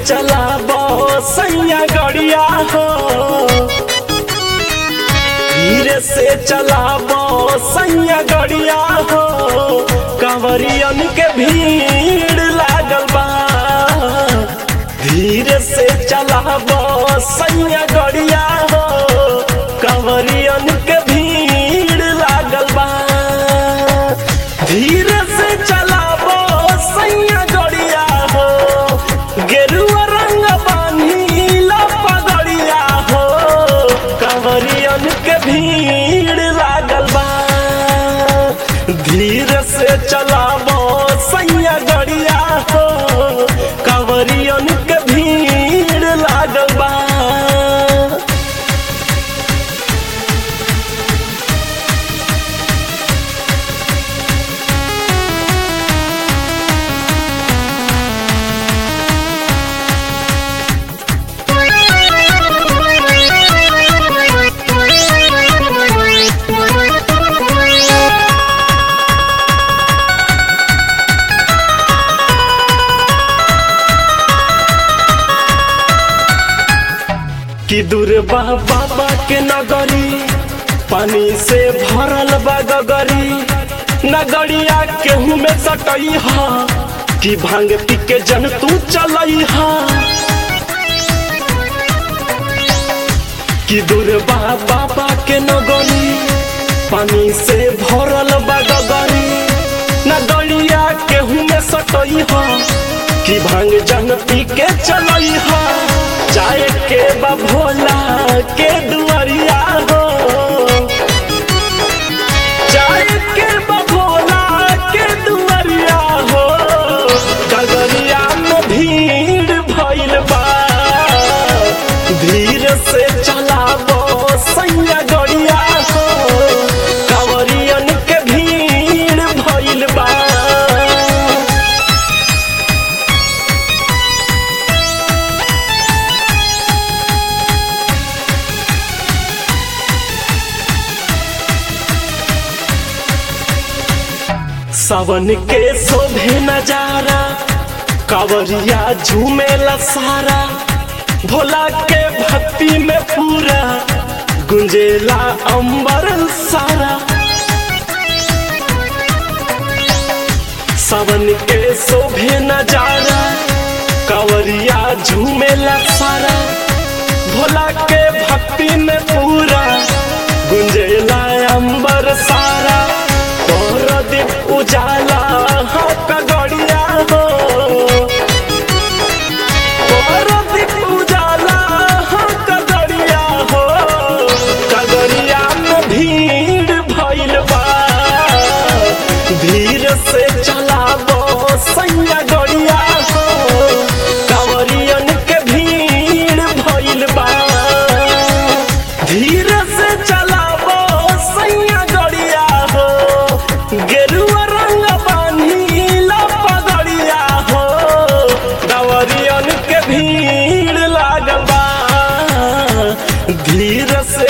चलाबो सैया गड़िया हो धीरे से चलाबो सैया गड़िया हो कंवरियन के भीड़ लागल बा धीरे से चलाबो सैया गड़िया हो कंवरियन के भीड़ लागल बा धीरे से चलाबो सैया गड़िया हो गेरुआ रंग बांधीला पगड़िया हो कंवरियन के भीड़ लागल बा धीरे से चलाबो सैया गड़िया हो कंवरियन के भीड़ लागल बा कि दूर बा बाबा के नगरी पानी से भरल बा गगरी नगरिया केहू में सटई हा कि भांग पी के जन तू चलई हा कि दूर बा बाबा के नगरी पानी से भरल बा गगरी नगरिया केहू में सटई हा कि भांग जन पी के चलई हा जाए के बा भोला के दुआरिया हो जाए के बा भोला के दुआरिया हो गगरिया में भीड़ भइल बा धीरे से चलाबो सैया गड़िया हो कांवरियन के भीड़ भइल बा सावन के शोभे नजारा कावरिया झूमेला सारा भोला के भक्ति में पूरा गुंजेला अंबर सारा सावन के शोभे नजारा कावरिया झूमेला सारा भोला के भक्ति में पूरा गुंजेला अंबर सारा तोर दीप उजाला हाँ कगड़िया हो तोर दीप उजाला हाँ कगड़िया हो कगड़िया में भीड़ भइल बा धीरे से चलाबो सैया गड़िया हो कांवरियन के भीड़ भइल बा धीरे से चलाबो सैया गड़िया हो गेरुआ रंग बांधीला पगड़िया हो दवरियन के भीड़ लागल बा धीरे से